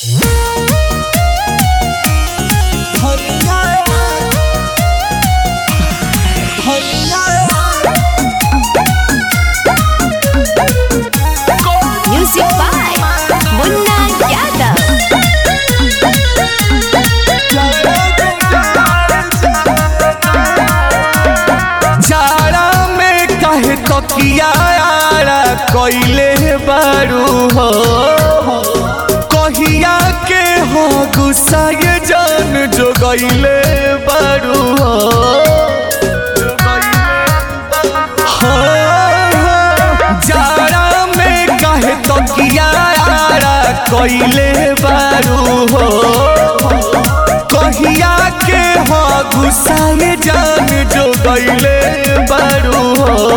Music by Munna Yadav. जाड़ा में काहे तकिया आड़ा कइले बारू हो कहिया के हो गुस्सा ये जान जो गइले बारू हो हाँ, जाड़ा में काहे तकिया आड़ा कइले बारू हो कहिया के हो गुस्सा ये जान जो गइले बारू हो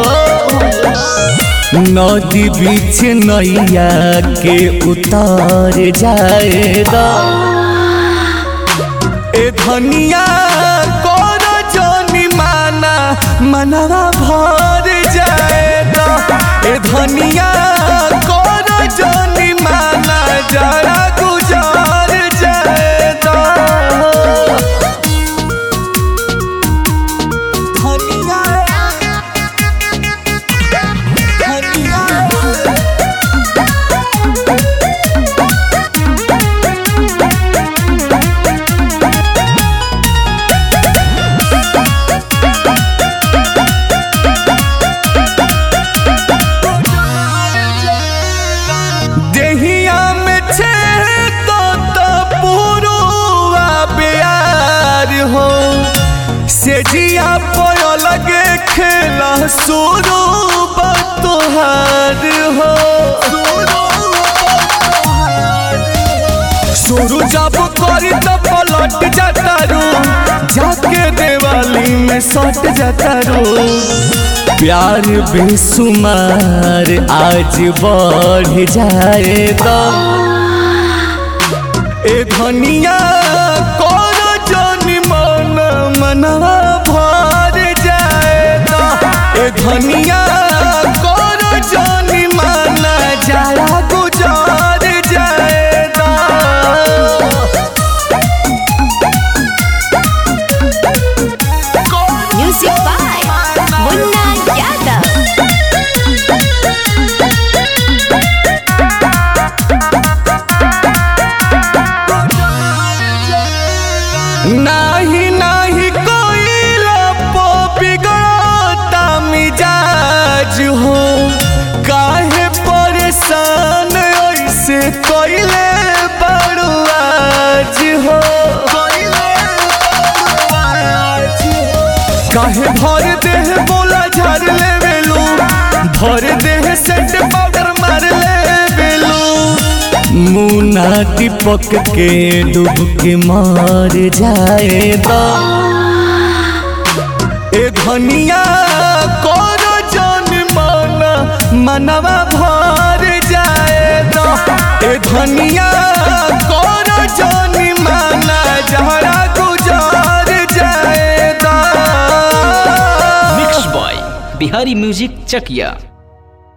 नदी बीच नैया के उतार जाएगा ए धनिया कर जोनी माना मनवा भर जाएगा ए धनिया कर जोनी माना जरा गुजार जाएगा धनिया देहिया में छे तो तो पुरुआ प्यार हो से जिया पर लगे खेला सुरू बतोहार हो शुरू जब करी तो पलट जाता रू जाके दिवाली में सट जाता रू प्यार बेसुमार आज बढ़ जाएगा ए धनिया कर जनी मन मनवा भर जाएगा ए धनिया कर जनी मन जरा गुजार जाएगा Music by Munna Yadav. नाही नाही कोई लपो बिगड़ता मिजाज हो काहे परेशान ऐसे कोइले बड़ू आज हो काहे भर देह बोला झाड़ ले बेलू भर देह सेंट पाउडर मार ले बेलू मुना दीपक के डूब के मार जाएगा ए धनिया कर जन माना मनवा भर जाएगा ए धनिया कर जन माना जहरा गुजार जाएगा मिक्स बॉय बिहारी म्यूजिक चकिया